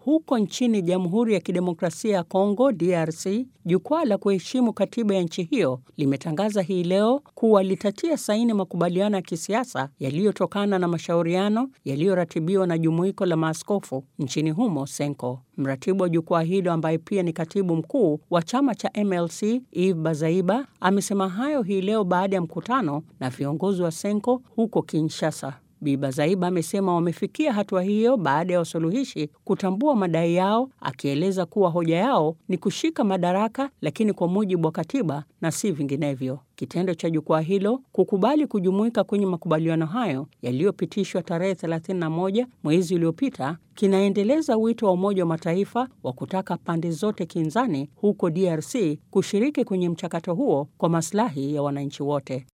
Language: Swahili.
Huko nchini Jamhuri ya Kidemokrasia ya Kongo DRC, jukwaa la kuheshimu katiba ya nchi hiyo limetangaza hii leo kuwa litatia saini makubaliano ya kisiasa yaliyotokana na mashauriano yaliyoratibiwa na jumuiko la maaskofu nchini humo Senko. Mratibu wa jukwaa hilo ambaye pia ni katibu mkuu wa chama cha MLC Eve Bazaiba amesema hayo hii leo baada ya mkutano na viongozi wa Senko huko Kinshasa. Bi Bazaiba amesema wamefikia hatua hiyo baada ya wasuluhishi kutambua madai yao, akieleza kuwa hoja yao ni kushika madaraka, lakini kwa mujibu wa katiba na si vinginevyo. Kitendo cha jukwaa hilo kukubali kujumuika kwenye makubaliano hayo yaliyopitishwa tarehe 31 mwezi uliopita kinaendeleza wito wa Umoja wa Mataifa wa kutaka pande zote kinzani huko DRC kushiriki kwenye mchakato huo kwa maslahi ya wananchi wote.